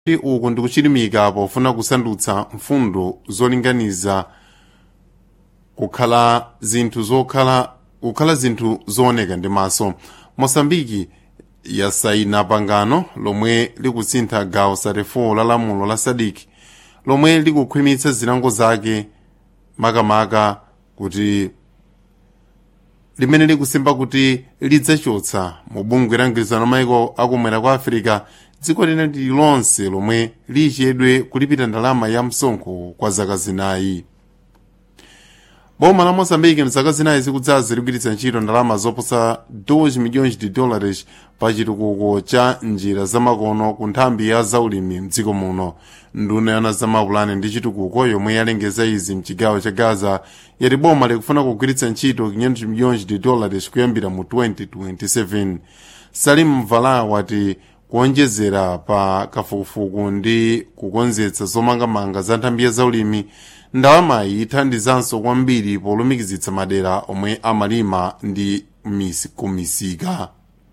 kuti uku ndikuchilimika pofuna kusandutsa mfundo zolinganiza kukhala zinthu zokhala kukhala zinthu zooneka ndi maso mosambiki yasayina pangano lomwe likusintha gawo 34 la lamulo la sadiki lomwe likukhwimitsa zilango zake makamaka kuti limene likusimba kuti lidzachotsa mu bungwe la mgwirizano maiko akumwera kwa afirika dziko lina lililonse lomwe lichedwe kulipira ndalama ya msonkho kwa zaka zinayi boma la moçambique mzaka zinayi zikudzazi ligwiritsa ntchito ndalama zoposa 2 milhões de dólares pa chitukuko cha njira zamakono ku nthambi ya zaulimi mdziko muno nduna yana zamapulani ndi chitukuko yomwe yalengeza izi mchigawo cha gaza yati boma likufuna kugwiritsa ntchito 500 milhões de dólares kuyambira mu 2027 salim vala wati kuonjezera pa kafukufuku ndi kukonzetsa zomangamanga za nthambi ya zaulimi ndalamayi ithandizanso kwambiri polumikizitsa madera omwe amalima ndi misi kumisika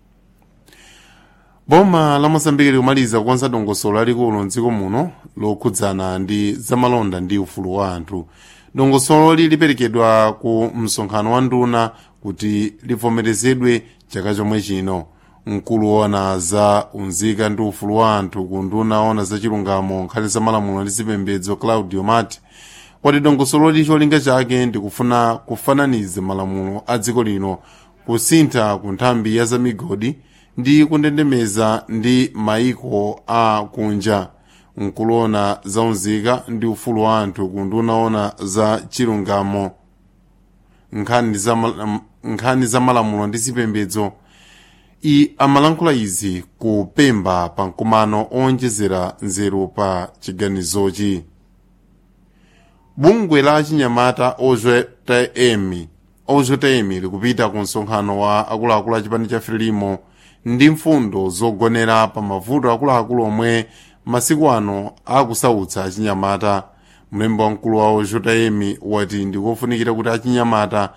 boma la moçambike likumaliza kukonza dongosolo lalikulu mdziko muno lokhudzana ndi zamalonda ndi ufulu wa anthu dongosolo liperekedwa ku msonkhano wa nduna kuti livomerezedwe chaka chomwe chino mkulu woona za unzika ndi ufulu wa anthu ku nduna woona za chilungamo nkhani za malamulo ndi zipembedzo claudio mati wati dongosolo cholinga chake ndikufuna kufananiza malamulo a dziko lino kusintha ku nthambi ya zamigodi ndi kundendemeza ndi maiko a kunja nkuloona za unzika ndi ufulu wa anthu ku nduna woona za chilungamo nkhani za, mal nkhani za malamulo ndi zipembedzo i amalankhula izi ku pemba pa mkumano owonjezera nzeru pa chiganizochi bungwe la chinyamata ozwetm ozwetm likupita ku msonkhano wa akuluakulu a chipani cha frelimo ndi mfundo zogonera pa mavuto akuluakulu omwe masiku ano akusautsa achinyamata mlembi wamkulu wa ozwetm wati ndikofunikira kuti achinyamata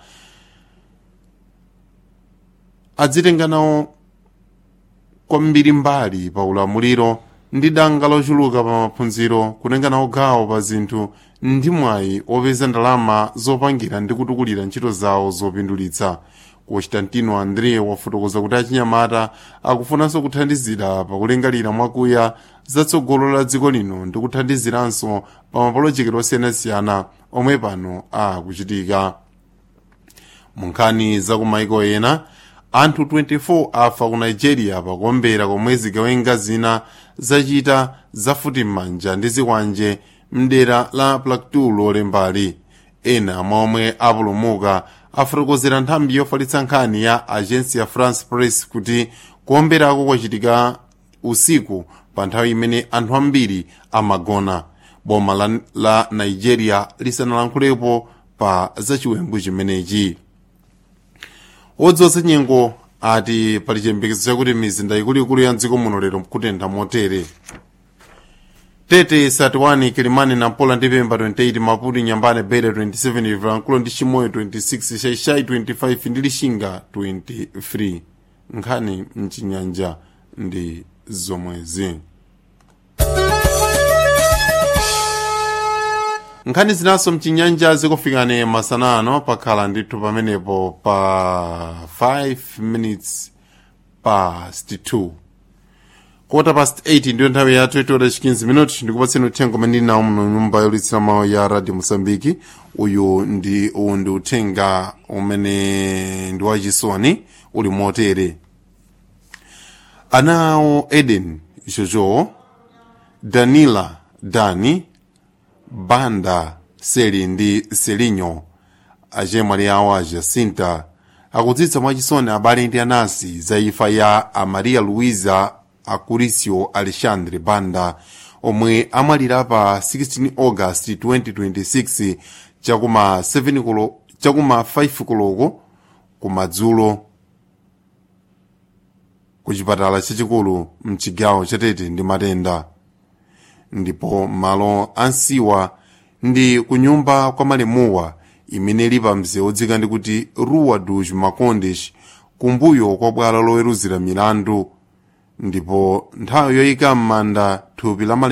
adzitenga nawo kwambiri mbali pa ulamuliro ndi danga lochuluka pa maphunziro kutenga nawo gawo pa zinthu ndi mwayi opeza ndalama zopangira ndi kutukulira ntchito zawo zopindulitsa constantino andre wafotokoza kuti achinyamata akufunanso kuthandizira pakulingalira mwakuya zatsogolo la dziko lino ndi kuthandiziranso pa mapolojekiti osiyanasiyana omwe pano akuchitika mu nkhani za kumaiko ena anthu 24 afa ku nigeria pakuombera komwe zigawenga zina zachita zafuti m'manja ndi zikwanje mdera la plateau lolembali ena momwe apulumuka afotokozera nthambi yofalitsa nkhani ya agence ya france press kuti kuomberako kwachitika usiku pa nthawi imene anthu ambiri amagona boma la, la nigeria lisanalankhulepo pa zachiwembu chimenechi odziwatsa nyengo ati pali chiyembekezo chakuti mizinda ikuluikulu ya mdziko muno lero kutentha motere tete 31 kilimani nampula ndi pemba 28 maputo nyambane bere 27 vilankhulo ndi chimoyo 26 shaishai 25 ndi lishinga 23 nkhani mchinyanja ndi zomwezi nkhani zinaso mchinyanja zikufikane masanano pakhala ndithu pamenepo pa 5 minutes past 2 kota past 8 ndiyo nthawi yathu itola 15 minuti ndikupatseni uthenga umene ndili nawo muno nyumba yolitsira mawu ya radio mosambiki uyu ndi uwu ndi uthenga umene ndi wachisoni uli motere ana awo eden jojo danila dani banda seli ndi selinyo achemwali awo a jacinta akudzitsa mwachisoni abale ndi anansi za imfa ya amaria luisa acuricio alexandre banda omwe amwalira pa 16 august 2026 chakuma 7 kulo chakuma 5 koloko kumadzulo ku chipatala chachikulu mchigawo chatete ndi matenda ndipo malo ansiwa ndi kunyumba kwa malemuwa imene ili pa mzere odzika ndi kuti rua dos macondes kumbuyo kwa bwalo loweruzira milandu ndipo nthawi yoyika m'manda thupi la